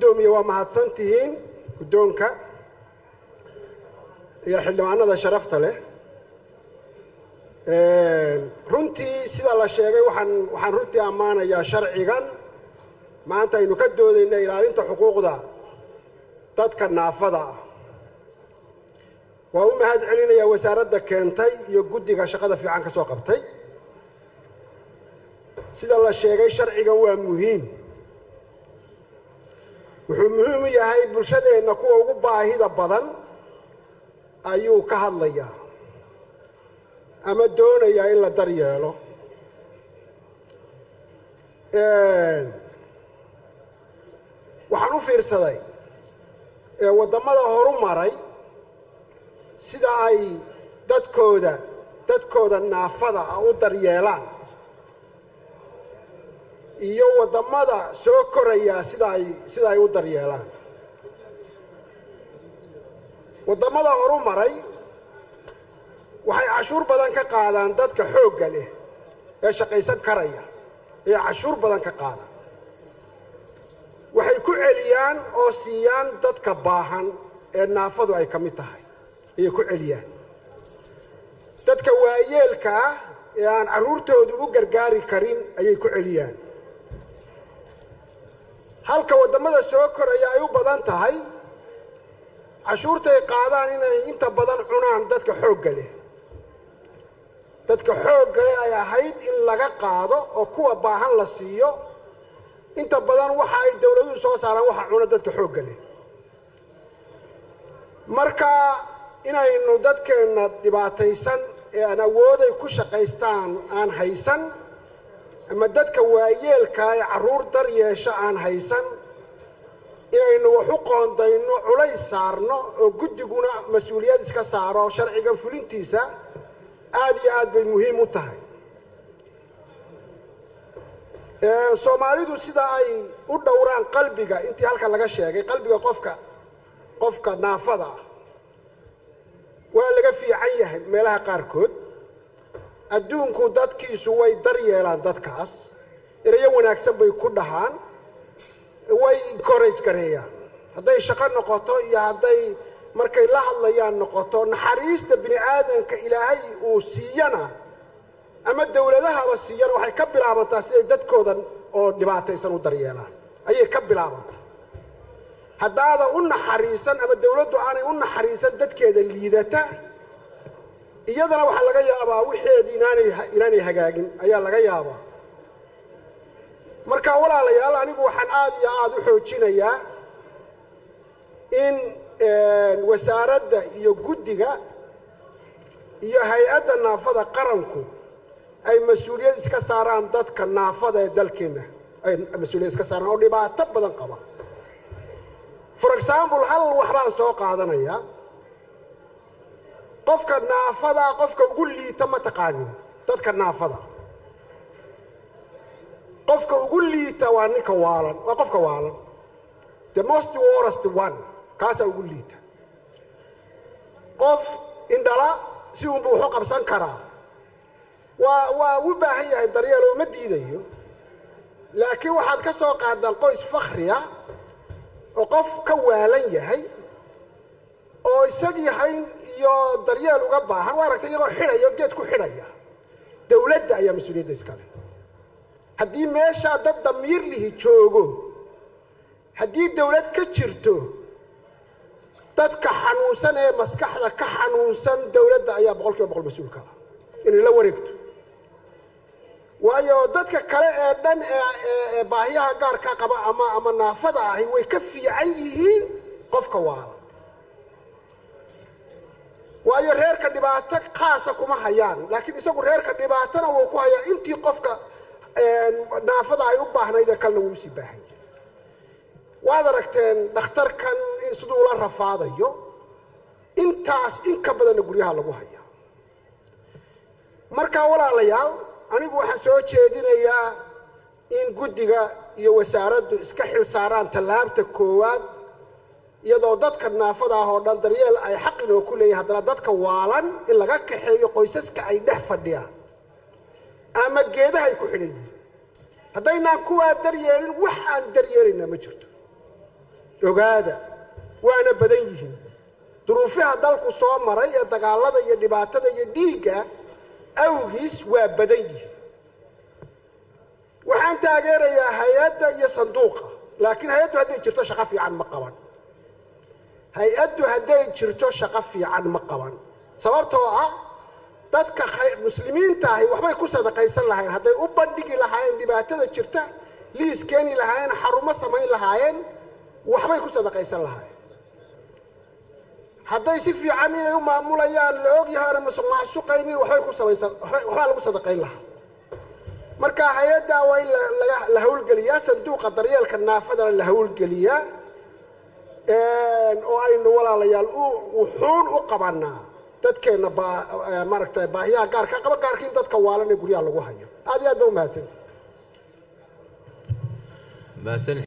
guddoomiye waa mahadsan tihiin guddoonka iyo xildhibaanada sharafta leh runtii sida la sheegay waxaan waxaan runtii ammaanayaa sharcigan maanta aynu ka doodayna ilaalinta xuquuqda dadka naafada ah waa u mahad celinayaa wasaaradda keentay iyo guddiga shaqada fiican ka soo qabtay sida la sheegay sharcigan waa muhiim wuxuu muhiim u yahay bulshadeenna kuwa ugu baahida badan ayuu ka hadlayaa ama doonayaa in la daryeelo waxaan u fiirsaday waddamada horu maray sida ay dadkooda dadkooda naafada ah u daryeelaan iyo waddamada soo korayaa sida ay sida ay u daryeelaan waddamada horu maray waxay cashuur badan ka qaadaan dadka xoogga leh ee shaqaysan karaya ee cashuur badan ka qaada waxay ku celiyaan oo siiyaan dadka baahan ee naafadu ay ka mid tahay ayay ku celiyaan dadka waayeelka ah ee aan carruurtoodu u gargaari karin ayay ku celiyaan halka waddamada soo koraya ay u badan tahay cashuurtay qaadaan inay inta badan cunaan dadka xoogga leh dadka xoogga leh ay ahayd in laga qaado oo kuwa baahan la siiyo inta badan waxa ay dawladuhu soo saaraan waxa cuna dadka xoogga leh marka inaynu dadkeenna dhibaataysan ee aan awooday ku shaqaystaan aan haysan ama dadka waayeelkaa ee carruur dar yeesho aan haysan inaynu wax u qoondayno culays saarno oo guddiguna mas-uuliyad iska saaro sharcigan fulintiisa aad iyo aad bay muhiim u tahay soomaalidu sida ay u dhowraan qalbiga intii halka laga sheegay qalbiga qofka qofka naafada ah waa laga fiican yahay meelaha qaarkood adduunku dadkiisu way dar yeelaan dadkaas erayo wanaagsan bay ku dhahaan way encourage gareeyaan hadday shaqo noqoto iyo hadday markay la hadlayaan noqoto naxariista bini aadanka ilaahay uu siiyana ama dawladahaba siiyana waxay ka bilaabantaa siday dadkoodan oo dhibaataysan u daryeelaan ayay ka bilaabantaa haddaadan u naxariisan ama dawladdu aanay u naxariisan dadkeeda liidata iyadana waxaa laga yaabaa wixeedii inaanay inaanay hagaagin ayaa laga yaabaa marka walaalayaal anigu waxaan aada iyo aada u xoojinayaa in wasaaradda iyo guddiga iyo hay-adda naafada qaranku ay mas-uuliyad iska saaraan dadka naafada ee dalkeenna ay mas-uuliyad iska saaraan oo dhibaato badan qaba for example hal waxbaan soo qaadanayaa qofka naafadaa qofka ugu liita ma taqaanin dadka naafada qofka ugu liita waa ninka waalan waa qofka waalan the most worst one kaasaa ugu liita qof indhala si unbu waxu qabsan karaa waa waa u baahan yahay daryeel oo ma diidayo laakiin waxaad ka soo qaadaan qoys fakhri ah oo qof ka waalan yahay oo isagii hayn iyo daryeel uga baahan waa aragtay iyagoo xidhaya o geed ku xidhaya dawladda ayaa mas-uuliyadda iskale haddii meeshaa dad damiir lihi joogo haddii dawlad ka jirto dadka xanuunsan ee maskaxda ka xanuunsan dawladda ayaa boqol kiiba boqol mas-uulka ah inay la wareegto waayo dadka kale ee dhan ee baahiyaha gaarka qaba ama ama naafada ahi way ka fiican yihiin qofka waala waayo reerka dhibaato khaasa kuma hayaan laakiin isagu reerka dhibaatona wuu ku hayaa intii qofka naafada ay u baahnayd ee kalena wuu usii baahan yahay waad aragteen dhakhtarkan siduu la rafaadayo intaas in ka badanna guryaha lagu hayaa markaa walaalayaal anigu waxaan soo jeedinayaa in guddiga iyo wasaaraddu iska xil saaraan tallaabta koowaad iyadoo dadka naafada ah oo dhan daryeel ay xaq inoo ku leeyahin haddana dadka waalan in laga kaxeeyo qoysaska ay dhex fadhiyaan ama geedahay ku xidhan yihiin haddaynaan kuwaa daryeelin wax aan daryeelayna ma jirto ogaada waana badan yihiin duruufaha dalku soo maray ee dagaalada iyo dhibaatada iyo dhiigga awgiis waa badan yihiin waxaan taageerayaa hay-adda iyo sanduuqa laakiin hay-addu hadday jirto shaqo fiican ma qaban hay-addu hadday jirto shaqo fiican ma qaban sababtoo ah dadka muslimiinta ahi waxbay ku sadaqaysan lahayn hadday u bandhigi lahaayeen dhibaatada jirta liis keeni lahaayeen xarumo samayn lahaayeen waxbay ku sadaqaysan lahaayeen hadday si fiican inay u maamulayaan la ogyahay oona masuq maasuqaynin waxbay ku samaysan waxbaa lagu sadaqayn lahaa marka hay-addaa waa in la hawlgeliyaa sanduuqa daryeelka naafadana la hawlgeliyaa oo aynu walaalayaal wuxuun u qabanaa dadkeenna maaragtay baahiyaha gaarka qaba gaarka in dadka waalan ee guryaha lagu hayo aad iyo aad ba umahadsan